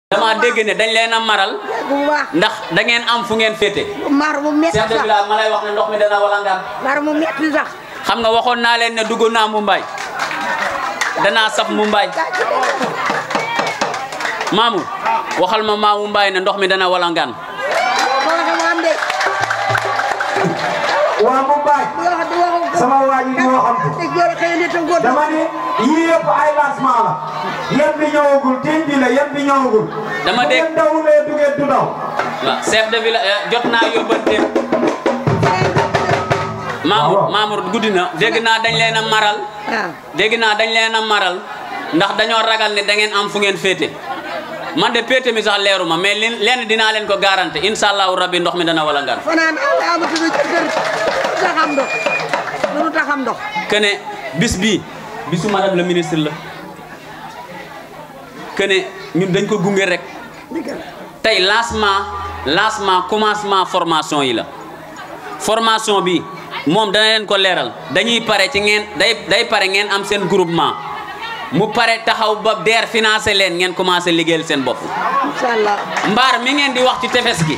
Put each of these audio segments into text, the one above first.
dama dégg ne dañ leen a maral bu baax ndax da ngeen am fu ngeen féete mar mu metti chef de sax village ma lay wax ne ndox mi dana walangaan mar mu metti sax xam nga waxoon naa leen ne dugg naa Mumbai danaa saf Mumbai Mamour waxal ma maa Mumbai ne ndox mi dana walangaan moo xam am de waa Mumbai bu wax di waxu sama waa ji di waxantu te jor xëy na te góor dama ne yii yëpp ay lancement la yéen bi ñëwagul team bi la yéen bi ñëwagul Dama bu dégg- ngeen dawulee du ngeen du daw waaw chef de village eh, jot naa yóbbante Mamour waaw. Mamour guddi na dégg naa dañ leen a maral waaw dégg naa dañ leen a maral ndax dañoo ragal ne da ngeen am fu ngeen féete man de péete mi sax leeru ma mais li- lenn dinaa leen ko garanté incha allahu rabbi ndox mi dana walangaan fanaan amatu na ci kër taxam ndox lu taxam ndox que ne bis bii bisu madame le ministre la que ne ñun dañ ko gunge rek digal tey lancement lancement commencement formation yi la formation bi moom dana leen ko leeral dañuy pare ci ngeen day day pare ngeen am seen groupement mu pare taxaw ba DER financé leen ngeen commencé liggéeyal seen bopp incha allah mbaar mi ngeen di wax ci tefes gi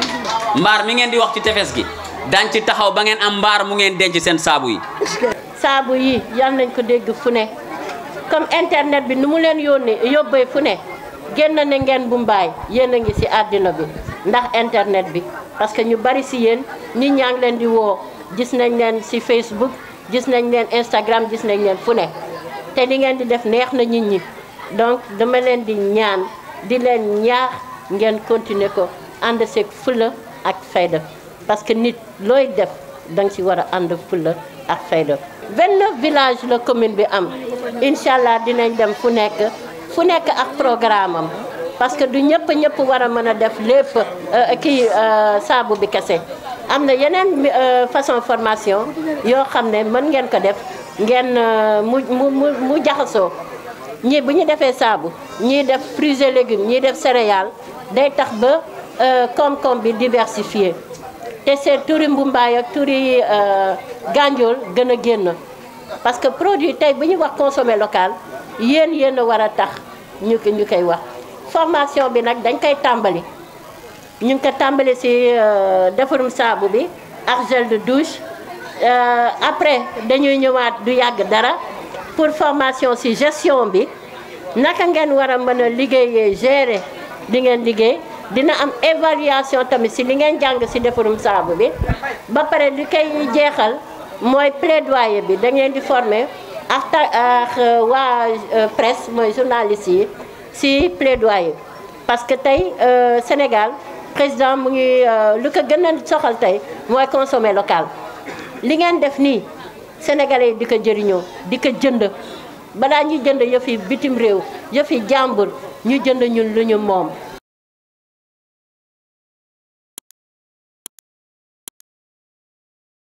mbaar mi ngeen di wax ci tefes gi dañ ci taxaw ba ngeen am mbaar mu ngeen denc seen saabu yi saabu yi yal nañ ko dégg fu ne comme internet bi nu mu leen yónnee yóbbee fu ne génn na ngeen bu mbaay yéen a ngi ci àddina bi ndax internet bi parce que ñu bari ci yéen nit ñaa ngi leen di woo gis nañ leen ci Facebook gis nañ leen Instagram gis nañ leen fu ne te li ngeen di def neex na nit ñi donc dama leen di ñaan di leen ñaax ngeen continuer ko ànd seeg fula ak fayda parce que nit looy def danga ci war a ànd fulla ak fayda 29 village la commune bi am incha allah dinañ dem fu nekk fu nekk ak programme am parce que du ñëpp ñëpp war a mën a def lépp euh, kii euh, saabu bi kese am na yeneen euh, façon formation yoo xam ne mën ngeen ko def ngeen euh, mu mu mu mu jaxasoo ñii bu ñu defee saabu ñii def fruits et légumes ñii def céréales day tax ba euh, koom-koom bi diversifié te seen turi mbumbaay ak turi gànjool gën a génn parce que produit tey bu ñu wax consommer local yéen yéen a war a tax ñu ko ñu koy wax formation bi nag dañ koy tàmbali ñu ngi ko tàmbali ci defarum saabu bi ak gel de douche Euh, après dañuy ñëwaat du yàgg dara pour formation ci gestion bi naka ngeen war a mën a liggéeyee gérer li ngeen liggéey dina am évaluation tamit ci li ngeen jàng ci defarum saabu bi ba pare li koy jeexal mooy plaidoyer bi da ngeen di former ak ta ak waa euh, presse mooy journaliste yi ci plaidoyer parce que tey euh, Sénégal président mu ngi lu ko gën a soxal tey mooy consommer local li ngeen def nii sénégalais yi di ko jëriñoo di ko jënd balaa ñuy jënd yëfi bitim réew yëfi jàmbur ñu jënd ñun lu ñu moom